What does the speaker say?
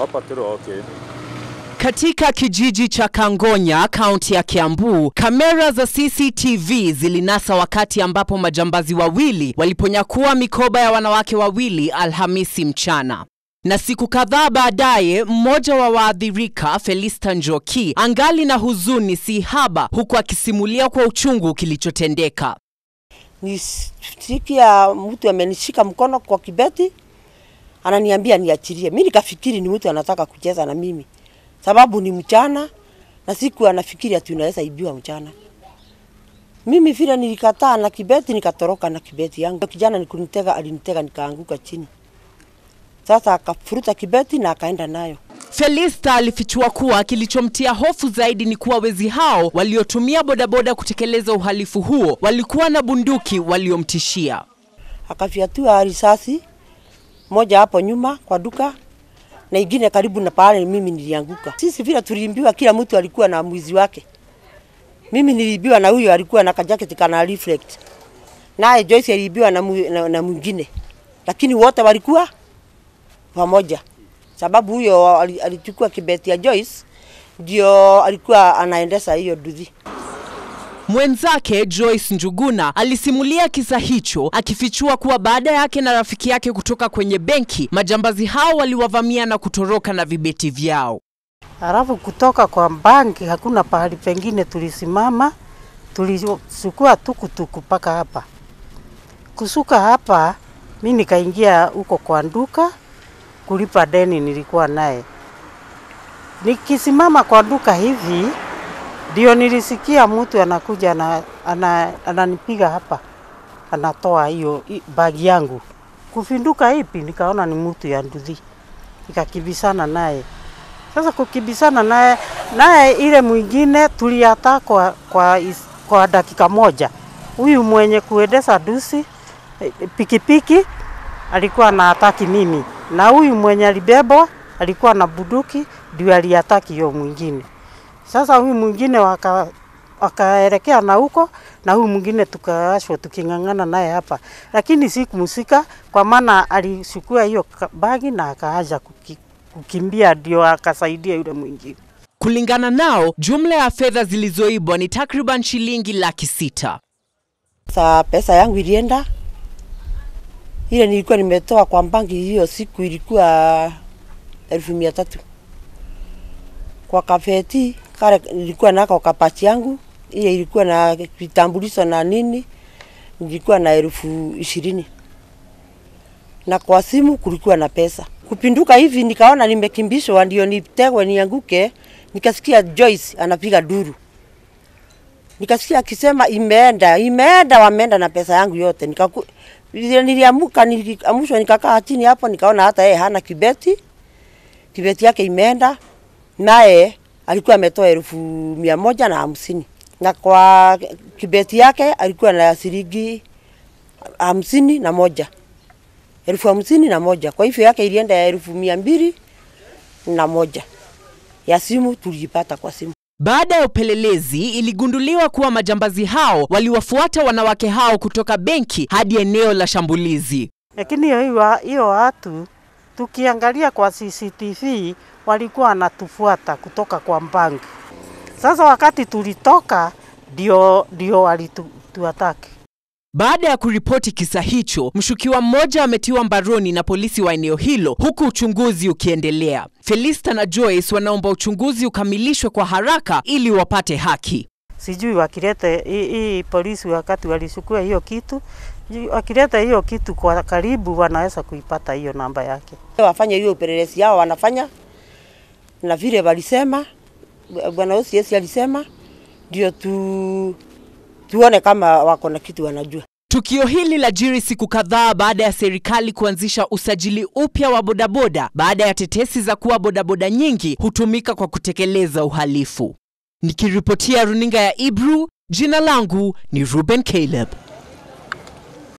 Hapa Tero, okay. Katika kijiji cha Kangonya, kaunti ya Kiambu, kamera za CCTV zilinasa wakati ambapo majambazi wawili waliponyakua mikoba ya wanawake wawili Alhamisi mchana. Na siku kadhaa baadaye, mmoja wa waathirika Felista Njoki angali na huzuni si haba, huku akisimulia kwa uchungu kilichotendeka. Nisikia mtu amenishika mkono kwa kibeti, ananiambia niachilie. Mi nikafikiri ni mtu anataka kucheza na mimi, sababu ni mchana na siku anafikiri ati unaweza ibiwa mchana. Mimi vile nilikataa na kibeti, nikatoroka na kibeti yangu. Kijana nikunitega, alinitega nikaanguka chini. Sasa akafuruta kibeti na akaenda nayo. Felista alifichua kuwa kilichomtia hofu zaidi ni kuwa wezi hao waliotumia bodaboda kutekeleza uhalifu huo walikuwa na bunduki waliomtishia. Akafyatua risasi moja hapo nyuma kwa duka na ingine karibu na pale mimi nilianguka. Sisi vile tuliimbiwa, kila mtu alikuwa na mwizi wake. Mimi niliibiwa na huyo alikuwa na kajaketi kana reflect, naye Joyce aliibiwa na, mu- na, na mwingine, lakini wote walikuwa pamoja, sababu huyo ali- alichukua kibeti ya Joyce ndio alikuwa anaendesha hiyo duthi. Mwenzake Joyce Njuguna alisimulia kisa hicho akifichua kuwa baada yake na rafiki yake kutoka kwenye benki, majambazi hao waliwavamia na kutoroka na vibeti vyao. Halafu kutoka kwa banki hakuna pahali pengine tulisimama, tulichukua tukutuku mpaka hapa. Kusuka hapa, mi nikaingia huko kwa duka kulipa deni nilikuwa naye. Nikisimama kwa duka hivi, ndio nilisikia mtu anakuja ana, ana, ananipiga hapa, anatoa hiyo hi- bagi yangu. Kufinduka ipi, nikaona ni mtu ya nduthi, nikakibisana naye. Sasa kukibisana naye naye ile mwingine tuliata kwa, kwa, is- kwa dakika moja. Huyu mwenye kuendesha dusi eh, pikipiki alikuwa na ataki mimi, na huyu mwenye alibebwa alikuwa na buduki ndio aliataki hiyo mwingine. Sasa huyu mwingine waka wakaelekea na huko na huyu mwingine tukaashwa tuking'ang'ana naye hapa, lakini sikumsika kwa maana alichukua hiyo ka- bagi na akaaja kuki, kukimbia ndio akasaidia yule mwingine. Kulingana nao, jumla ya fedha zilizoibwa ni takriban shilingi laki sita. Sa pesa yangu ilienda, ile nilikuwa nimetoa kwa banki hiyo siku ilikuwa elfu mia tatu kwa kafeti kale nilikuwa nako kapachi yangu, ile ilikuwa na vitambulisho na nini, nilikuwa na elfu ishirini na kwa simu kulikuwa na pesa. Kupinduka hivi nikaona nimekimbishwa, ndio nitegwe nianguke, nikasikia Joyce anapiga duru nikasikia akisema imeenda, imeenda, wameenda na pesa yangu yote. Nikaku, vile niliamuka, niliamushwa, nikakaa chini hapo, nikaona hata yeye hana kibeti, kibeti yake imeenda, naye alikuwa ametoa elfu mia moja na hamsini na kwa kibeti yake alikuwa na shilingi hamsini na moja elfu hamsini na moja kwa hivyo yake ilienda ya elfu mia mbili na moja ya simu tuliipata kwa simu. Baada ya upelelezi, iligunduliwa kuwa majambazi hao waliwafuata wanawake hao kutoka benki hadi eneo la shambulizi. Lakini hiyo hiyo- hiyo watu tukiangalia kwa CCTV walikuwa wanatufuata kutoka kwa banki. Sasa wakati tulitoka ndio ndio walituataki. Baada ya kuripoti kisa hicho, mshukiwa mmoja ametiwa mbaroni na polisi wa eneo hilo huku uchunguzi ukiendelea. Felista na Joyce wanaomba uchunguzi ukamilishwe kwa haraka ili wapate haki. Sijui wakilete hii hii polisi wakati walichukua hiyo kitu, sijui wakileta hiyo kitu kwa karibu wanaweza kuipata hiyo namba yake. wafanye hiyo upelelezi yao wanafanya, na vile walisema bwana OCS alisema ndio tu, tuone kama wako na kitu wanajua. Tukio hili lajiri siku kadhaa baada ya serikali kuanzisha usajili upya wa bodaboda baada ya tetesi za kuwa bodaboda nyingi hutumika kwa kutekeleza uhalifu. Nikiripotia runinga ya Ibru, jina langu ni Ruben Caleb.